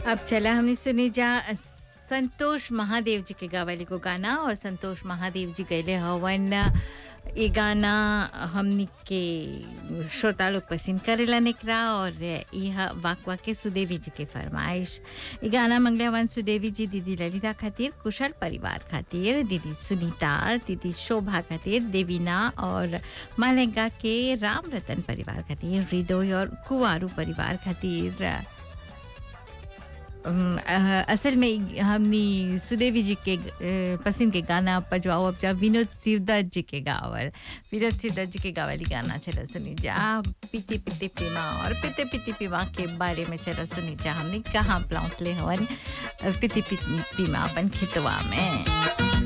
अब चला हमने सुनी जा संतोष महादेव जी के गावली को गाना और संतोष महादेव जी गैले हवन ये गाना हमनी के श्रोता लोग पसंद करेला निकरा और यह वाकवा के सुदेवी जी के फरमाइश ये गाना मंगले हवन सुदेवी जी दीदी ललिता खातिर कुशल परिवार खातिर दीदी सुनीता दीदी शोभा खातिर देवीना और मालेगा के राम रतन परिवार खातिर हृदय और कुंवारू परिवार खातिर अम, अ, असल में हमनी सुदेवी जी के अ, पसंद के गाना पजवाओ अब जा विनोद शिवदत्त जी के गावल विनोद शिवदत्त जी के गावली गाना चला सुनी जा पीते पीते पीमा और पीते पीते पीमा के बारे में चला सुनी जा हमने कहाँ प्लांट ले हवन अ, पीते पीते पीमा अपन खेतवा में